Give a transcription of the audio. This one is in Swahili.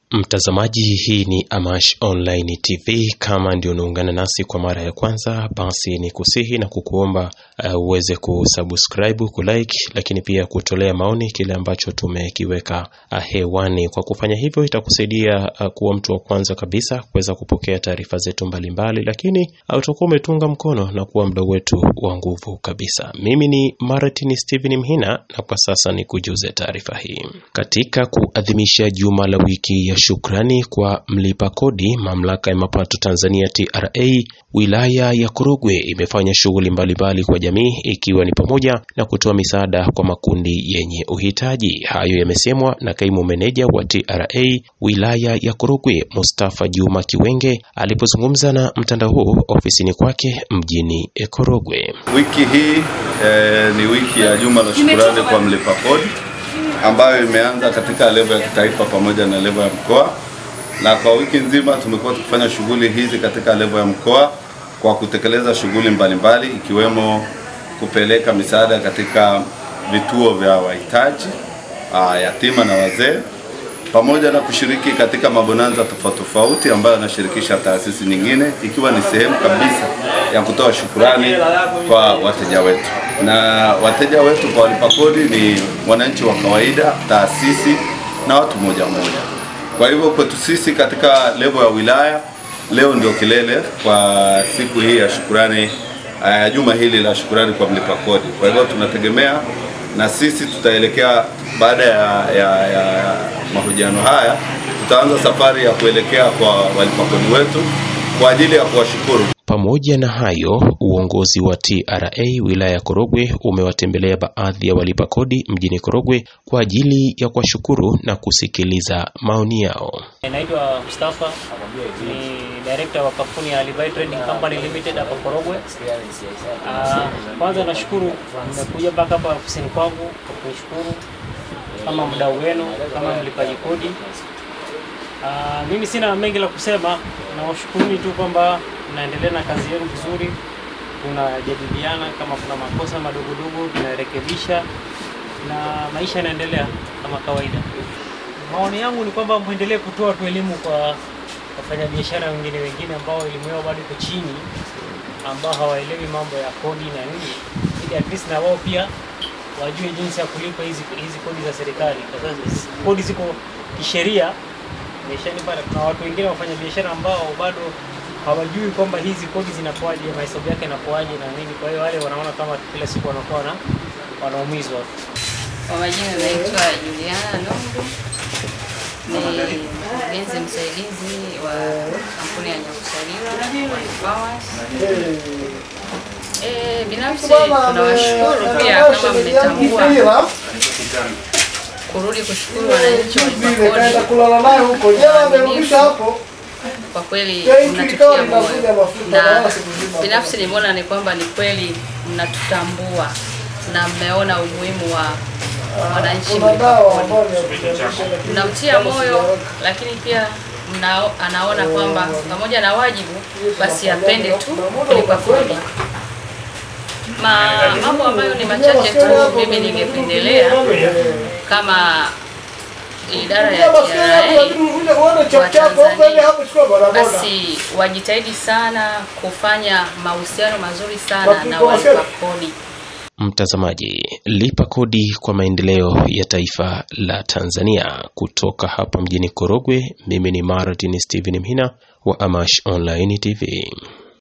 Mtazamaji, hii ni Amash Online TV. Kama ndio unaungana nasi kwa mara ya kwanza, basi ni kusihi na kukuomba uh, uweze kusubscribe, kulike, lakini pia kutolea maoni kile ambacho tumekiweka uh, hewani. Kwa kufanya hivyo, itakusaidia uh, kuwa mtu wa kwanza kabisa kuweza kupokea taarifa zetu mbalimbali, lakini uh, utakuwa umetunga mkono na kuwa mdau wetu wa nguvu kabisa. Mimi ni Martin Steven Mhina na kwa sasa ni kujuze taarifa hii. Katika kuadhimisha juma la wiki ya shukrani kwa mlipa kodi, mamlaka ya mapato Tanzania TRA wilaya ya Korogwe imefanya shughuli mbalimbali kwa jamii ikiwa ni pamoja na kutoa misaada kwa makundi yenye uhitaji. Hayo yamesemwa na kaimu meneja wa TRA wilaya ya Korogwe Mustafa Juma Kiwenge alipozungumza na mtandao huu ofisini kwake mjini Korogwe. Wiki hii eh, ni wiki ya juma la shukurani kwa mlipa kodi ambayo imeanza katika levo ya kitaifa pamoja na levo ya mkoa, na kwa wiki nzima tumekuwa tukifanya shughuli hizi katika levo ya mkoa kwa kutekeleza shughuli mbalimbali ikiwemo kupeleka misaada katika vituo vya wahitaji, ah, yatima na wazee pamoja na kushiriki katika mabonanza tofauti tofauti ambayo yanashirikisha taasisi nyingine ikiwa ni sehemu kabisa ya kutoa shukurani kwa wateja wetu. Na wateja wetu kwa walipa kodi ni wananchi wa kawaida, taasisi na watu moja moja. Kwa hivyo kwetu sisi katika levo ya wilaya, leo ndio kilele kwa siku hii ya shukurani ya juma hili la shukurani kwa mlipa kodi. Kwa hivyo tunategemea na sisi tutaelekea baada ya, ya, ya mahojiano haya tutaanza safari ya kuelekea kwa walipa kodi wetu kwa ajili ya kuwashukuru. Pamoja na hayo, uongozi wa TRA wilaya ya Korogwe umewatembelea baadhi ya walipa kodi mjini Korogwe kwa ajili ya kuwashukuru na kusikiliza maoni yao. Naitwa Mustafa, ni director wa kampuni ya Alibai Trading Company Limited hapa Korogwe. Ah, Kwanza nashukuru nimekuja mpaka hapa ofisini kwangu kunishukuru kama mdau wenu, kama mlipaji kodi. Ah, mimi sina mengi la kusema, nawashukuruni tu kwamba mnaendelea na kazi yenu vizuri, tunajadiliana kama kuna makosa madogodogo tunarekebisha, na maisha yanaendelea kama kawaida. Maoni yangu ni kwamba muendelee kutoa tu elimu kwa wafanyabiashara wengine wengine ambao elimu yao bado iko chini, ambao hawaelewi mambo ya kodi na nini, ili at least na wao pia wajue jinsi ya kulipa hizi hizi kodi za serikali, kwa sababu kodi ziko kisheria imeshalipa. na Kuna watu wengine wafanya biashara ambao bado hawajui kwamba hizi kodi zinakuwaje, mahesabu yake yanakuwaje na nini. Kwa hiyo wale wanaona kama kila siku wanakuwa na wanaumizwa. Kwa majina naitwa Juliana Lungu, ni mkurugenzi msaidizi wa kampuni ya Nyakusaliwa Powers. Eh, binafsi tunawashukuru pia kama mmetambua kurudi kushukuru wananchi wa kulala naye huko jana amerudisha hapo kwa kweli mnatutia moyo, na binafsi nimeona ni kwamba ni kweli mnatutambua na mmeona umuhimu wa wananchi kuna mlipa dawa kodi. ambayo ni- mnamtia moyo, lakini pia mnao, anaona kwamba pamoja na wajibu basi apende tu kulipa kodi. Ma, mambo ambayo ni machache tu mimi ningependelea kama idara ya TRA wa Tanzania basi wajitahidi sana kufanya mahusiano mazuri sana na walipa kodi. Mtazamaji, lipa kodi kwa maendeleo ya taifa la Tanzania. Kutoka hapa mjini Korogwe, mimi ni Martin Steven Mhina wa Amash Online TV.